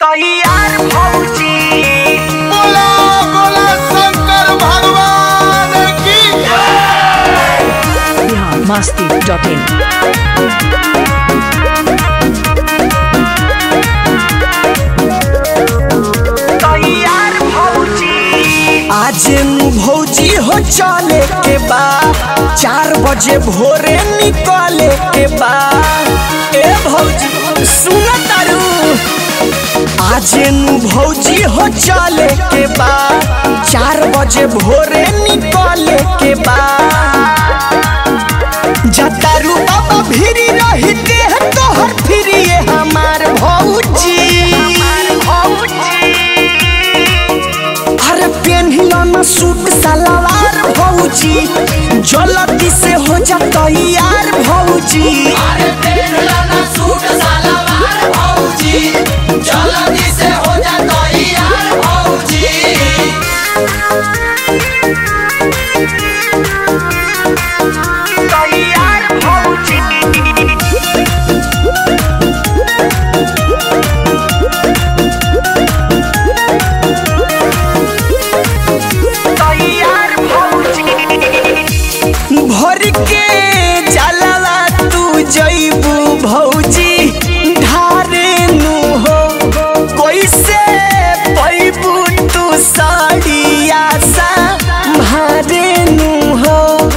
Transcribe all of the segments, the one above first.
तैयार भौजी बोला बोला शंकर भगवान की बिहार मस्ती डॉट इन तैयार भौजी आज नु भौजी हो चले के बा चार बजे भोरे निकले के बा ए भौजी सुन तारू आज नु भौजी हो चले के बा चार बजे भोरे निकले के बा जतारू बाबा भिरी रहते हैं तोहर फिरी ये हमार भौजी अरे पेन्हिलो न सूट सलवार भौजी जल्दी से हो जा तैयार भौजी अरे पेरला ना सूट सलवार भौजी जल्दी से हो जा तैयार भौजी तैयार भौजी तैयार भौजी भर के जलवा तू जइबू भौजी ढारे नु हो कैसे पैबू तू साड़िया सा मारे नु हो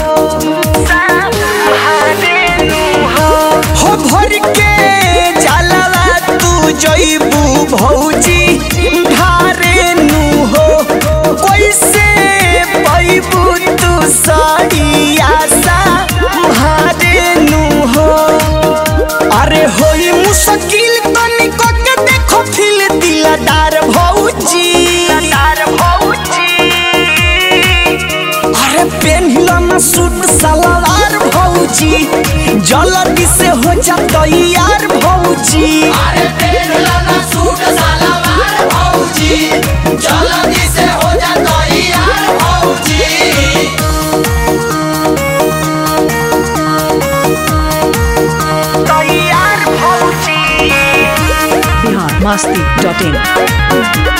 हो भर के जलवा तू जइबू भौजी ढारे नु हो कैसे पैबू तू साड़िया सा मारे नु हो अरे होई मुश्किल तनिको के देखो फिल दिलदार भौजी अरे पेन्हिलो न सूट सलवार भौजी जल्दी से हो जा तैयार भौजी अरे पेरला ना सूट सलवार भौजी जल्दी से हो जा तैयार भौजी तैयार भौजी बिहार मस्ती डॉट इन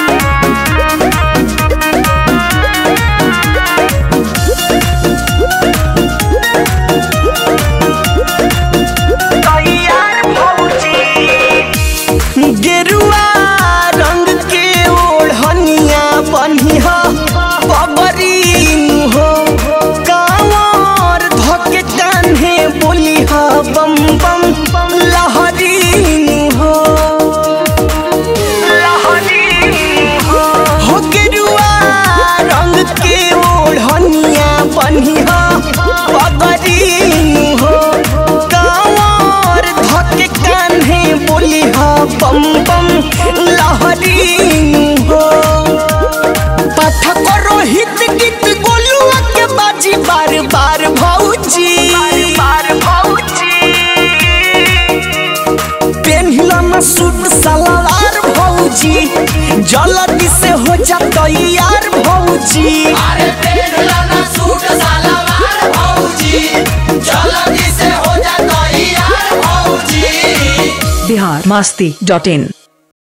तैयार भौजी गेरुआ रंग के ओढ़निया बनिहा पबरीन हो कांवर धके कान्हे बोलिहा बम बम लहरीन हो हो गेरुआ रंग के ओढ़निया बनिहा पगरीन हो कांवर धके कान्हे बोलिहा बम बम लहरीन हो पाठक रोहित गीत गोलुआ के बाजी बार बार भौजी बार भौजी पेन्हिला न सूट सलवार भौजी जल्दी से हो जा तैयार भौजी अरे पेरला ना सूट सलवार भौजी जल्दी से हो जा तैयार भौजी बिहार मस्ती डॉट इन